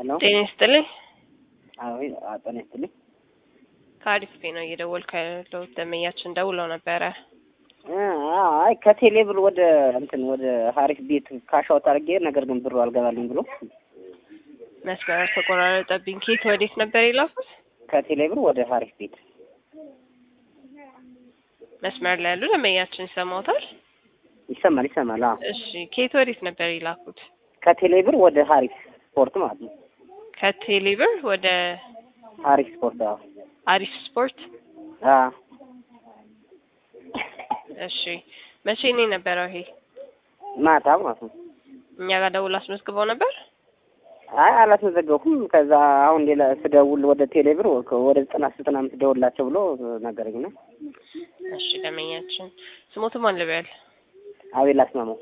ሄሎ ጤና ይስጥልኝ። አዎ ጤና ይስጥልኝ። ከአሪፍ ቤት ነው እየደወልኩ ያለሁት። ደንበኛችን ደውለው ነበረ። አይ ከቴሌ ብር ወደ እንትን ወደ ሀሪፍ ቤት ካሻውት አድርጌ ነገር ግን ብሩ አልገባልኝ ብሎ መስመር ተቆራረጠብኝ። ኬት ወዴት ነበር የላኩት? ከቴሌ ብር ወደ ሀሪፍ ቤት መስመር ላይ ያሉ ደንበኛችን ይሰማውታል? ይሰማል ይሰማል። አዎ እሺ፣ ኬት ወዴት ነበር የላኩት? ከቴሌ ብር ወደ ሀሪፍ ስፖርት ማለት ነው። ከቴሌብር ወደ ሀሪፍ ስፖርት አዎ አሪፍ ስፖርት። አዎ እሺ፣ መቼ ነው የነበረው ይሄ? ማታ ማለት ነው። እኛ ጋር ደውል አስመዝግበው ነበር። አይ አላስመዘገብኩም። ከዛ አሁን ሌላ ስደውል ወደ ቴሌ ብር ወደ ዘጠና ዘጠና አምስት ደውላቸው ብሎ ነገረኝ ነው። እሺ፣ ደንበኛችን ስሞቱ ማን ልበል? አቤል አስማማው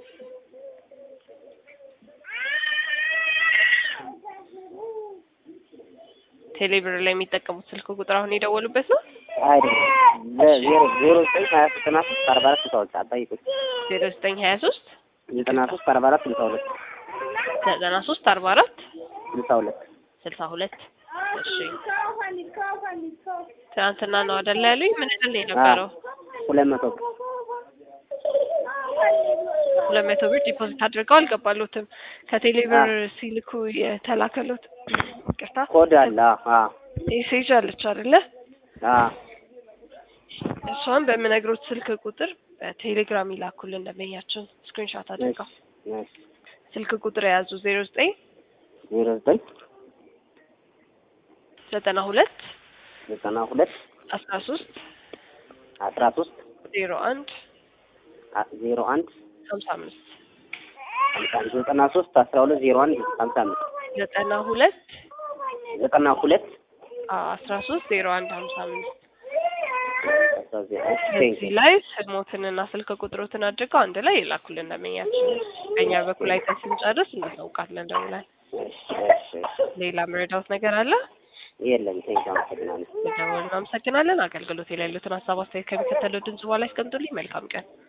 ቴሌብር ላይ የሚጠቀሙት ስልክ ቁጥር አሁን የደወሉበት ነው። አይደለም ዜሮ ዜሮ ዘጠኝ ሀያ ዘጠና ሶስት አርባ አራት ስልሳ ሁለት አጠይቁኝ ዜሮ ዘጠኝ ሀያ ሶስት ዘጠና ሶስት አርባ አራት ስልሳ ሁለት ዘጠና ሶስት አርባ አራት ስልሳ ሁለት ስልሳ ሁለት እሺ ትናንትና ነው አይደለ ያሉኝ? ምን ያህል ነው የነበረው? ሁለት መቶ ብር ሁለት መቶ ብር ዲፖዚት አድርገው አልገባሉትም። ከቴሌ ብር ሲልኩ የተላከሉት ቅርታ ኮድ አለ። አዎ ሜሴጅ አለች አይደለ? አዎ እሷን በምነግሮት ስልክ ቁጥር በቴሌግራም ይላኩልን ደንበኛችን ስክሪንሾት አድርገው እሺ ስልክ ቁጥር የያዙ ዜሮ ዘጠኝ ዜሮ ዘጠኝ ዘጠና ሁለት ዘጠና ሁለት አስራ ሶስት አስራ ሶስት ዜሮ አንድ ዜሮ አንድ ሀምሳ አምስት ሀምሳ አንድ ዘጠና ሶስት አስራ ሁለት ዜሮ አንድ ሀምሳ አምስት ዘጠና ሁለት ዘጠና ሁለት አስራ ሶስት ዜሮ አንድ ሀምሳ አምስት አስራ ዜሮ ቴንክ እዚህ ላይ ስሞትንና ስልክ ቁጥሮትን አድርገው አንድ ላይ ይላኩልን ደንበኛችን። በእኛ በኩል አይተን ስንጨርስ እናሳውቃለን ደውለን። ሌላ መረዳት ነገር አለ? የለም ቴንክ አመሰግናለሁ። ደውለን እናመሰግናለን። አገልግሎት ላይ ያሉትን ሀሳብ አስተያየት ከሚከተለው ድምጽ በኋላ ያስቀምጡልኝ። መልካም ቀን።